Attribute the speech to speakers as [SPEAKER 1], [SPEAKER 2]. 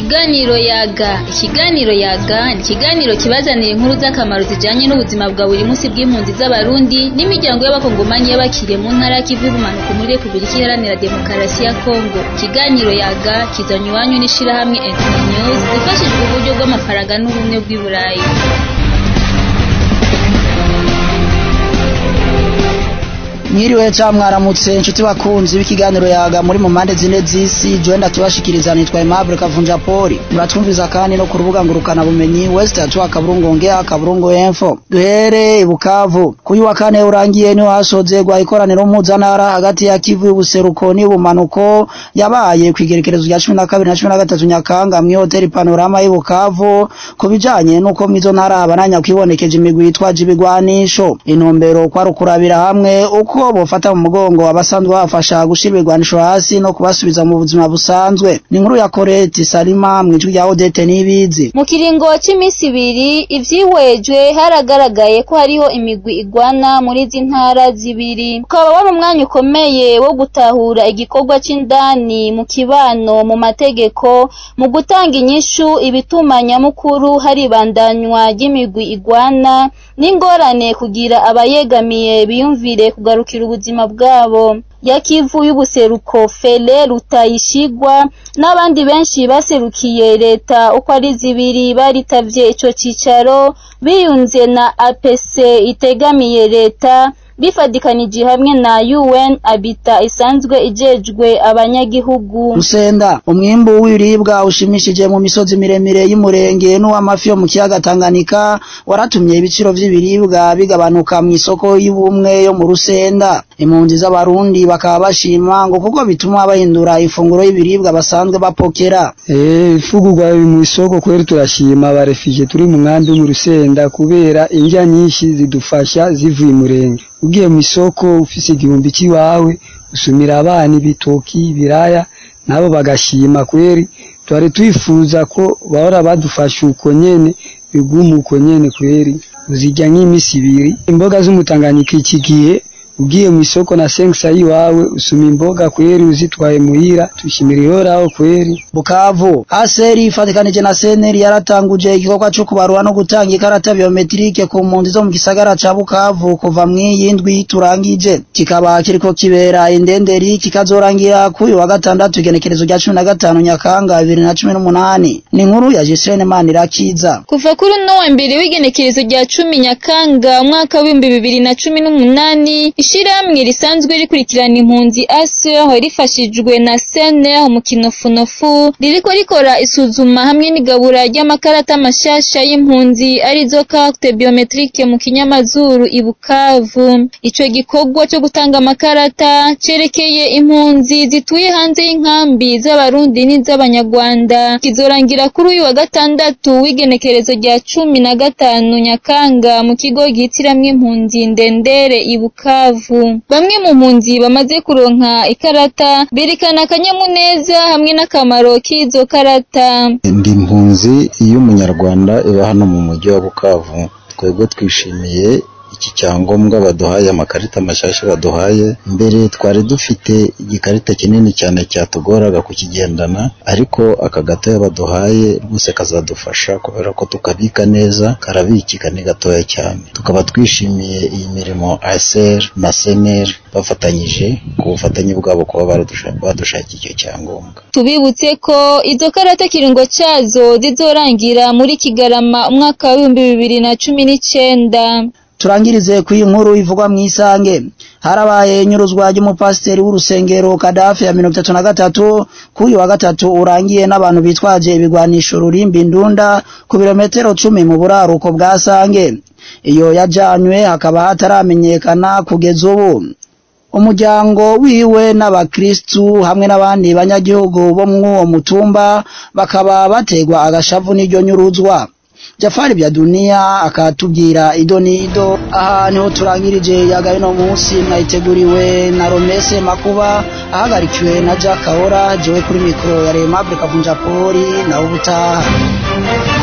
[SPEAKER 1] Ikiganiro yaga ikiganiro yaga ni ikiganiro kibazanira inkuru z'akamaro zijanye n'ubuzima bwa buri munsi bw'impunzi z'abarundi n'imiryango y'abakongomanyi y'abakiriye mu ntara y'ikivu y'ubumanuko muri Repubulika Iharanira Demokarasi ya Kongo ikiganiro yaga kizanywe iwanyu n'ishirahamwe Internews rifashijwe uburyo bw'amafaranga n'ubumwe bw'i Burayi
[SPEAKER 2] Mwiriwe ca mwaramutse inshuti bakunzi b'ikiganiro yaga muri mu mpande zine z'isi joenda tubashikiriza nitwa Aimable Kavunja Poli muratwumviza kandi no ku rubuga ngurukana bumenyi West Atwa Kaburungu Ngea Kaburungu Info duhere Bukavu kuyu wa kane urangiye ni hasozerwa ikoraniro mpuzantara hagati ya Kivu y'ubuseruko n'ubumanuko yabaye kwigerekerezo rya 12 na 13 Nyakanga mu hoteli Panorama y'Bukavu kubijanye nuko mwizo ntara abananya kwibonekeje imigwi yitwaje ibigwanisho intumbero kwa rukurabira hamwe uko uko bofata mu mugongo abasanzwe bafasha gushira ibigwanisho hasi no kubasubiza mu buzima busanzwe ni inkuru ya Corette Salima mu ijwi rya Odete nibizi
[SPEAKER 3] mu kiringo c'imisi ibiri ivyihwejwe haragaragaye ko hariho imigwi igwana muri izi ntara zibiri ukaba wari umwanya ukomeye wo gutahura igikorwa c'indani mu kibano mu mategeko mu gutanga inyishu ibituma nyamukuru haribandanywa ry'imigwi igwana n'ingorane kugira abayegamiye biyumvire kugaruka kugarukira ubuzima bwabo yakivu y'ubuseruko Fele Rutayishigwa n'abandi benshi baserukiye leta uko ari zibiri baritavye ico cicaro biyunze na APC itegamiye leta bifadikanije hamwe na UN Abita isanzwe ijejwe abanyagihugu
[SPEAKER 2] Rusenda umwimbu w'ibiribwa ushimishije mu misozi miremire y'umurenge n'uw'amafi yo mu kiyaga Tanganyika waratumye ibiciro vy'ibiribwa bigabanuka mu isoko y'ubumwe yo mu Rusenda impunzi z'abarundi bakaba bashima ngo kuko bituma bahindura ifunguro y'ibiribwa basanzwe bapokera
[SPEAKER 4] eh ifugurwa mu isoko kweri turashima barefije turi mu nkambi mu Rusenda kubera indya nyinshi zidufasha zivuye murenge ugiye mu isoko ufise igihumbi cy'iwawe usumira abana ibitoki ibiraya nabo bagashima kweri twari twifuza ko bahora badufasha uko nyene biguma uko nyene kweri uzijya nk'imisi ibiri imboga z'umutanganyika iki gihe ugiye mu isoko na senkisa yiwawe usuma imboga kweri uzitwaye muhira tushimira ihoraho kweri
[SPEAKER 2] Bukavu Aseri ifatikanije na Seneri yaratanguje igikorwa cyo kubarura no gutanga ikarata biometrike ku mpunzi zo mu gisagara ca Bukavu kuva mw'iyindwi turangije kikaba kiriko kibera indenderi kikazorangira kuyu wa gatandatu igenekerezo rya 15 Nyakanga 2018 ni inkuru ya Jesrene Manirakiza
[SPEAKER 1] kuva kuri no wa mbere w'igenekerezo rya 10 Nyakanga umwaka w'ibihumbi bibiri na cumi n'umunani ishirahamwe risanzwe rikurikirana impunzi ASR rifashijwe na CNR mu kinofunofu ririko rikora isuzuma hamwe n'igabura ry'amakarata mashasha y'impunzi arizo carte biometrique mu kinyamazuru ibukavu ico gikorwa cyo gutanga amakarata cerekeye impunzi zituye hanze y'inkambi z'abarundi n'iz'abanyarwanda kizorangira kuri uyu wa gatandatu w'igenekerezo rya cumi na gatanu nyakanga mu kigo gihitiramwo impunzi ndendere ibukavu bamwe mu mpunzi bamaze kuronka ikarata berekana akanyamuneza hamwe n'akamaro k'izo karata
[SPEAKER 5] ndi impunzi y'umunyarwanda iba hano mu mujyi wa bukavu twebwe twishimiye iki cyangombwa baduhaye amakarita mashasha baduhaye mbere twari dufite igikarita kinini cyane cyatugoraga kukigendana ariko aka gatoya baduhaye rwose kazadufasha kubera ko tukabika neza karabikika ni gatoya cyane tukaba twishimiye iyi mirimo ASR na SNR bafatanyije ku bufatanye bwabo kuba badushakiye icyo cyangombwa
[SPEAKER 1] tubibutse ko izo karata kiringo cyazo zizorangira muri Kigarama umwaka w'ibihumbi bibiri na cumi n'icenda
[SPEAKER 2] turangirize ku inkuru ivugwa mu isange harabaye inyuruzwa ry'umupasiteri w'urusengero Kadafi ya mirongo itatu na gatatu kuri wa gatatu urangiye n'abantu bitwaje ibigwanisho rurimbi ndunda ku birometero cumi mu buraruko bwa sange iyo yajanywe hakaba hataramenyekana kugeza ubu umuryango wiwe n'abakristu hamwe n'abandi banyagihugu bo mw'uwo mutumba bakaba bategwa agashavu n'iryo nyuruzwa Jafari bya dunia akatubwira ido ni ido aha niho turangirije yagaye no munsi mwayiteguriwe na Romese Makuba ahagarikiwe na Jack Kahora jewe kuri mikro ya Remable Kavunja Poli na ubutaha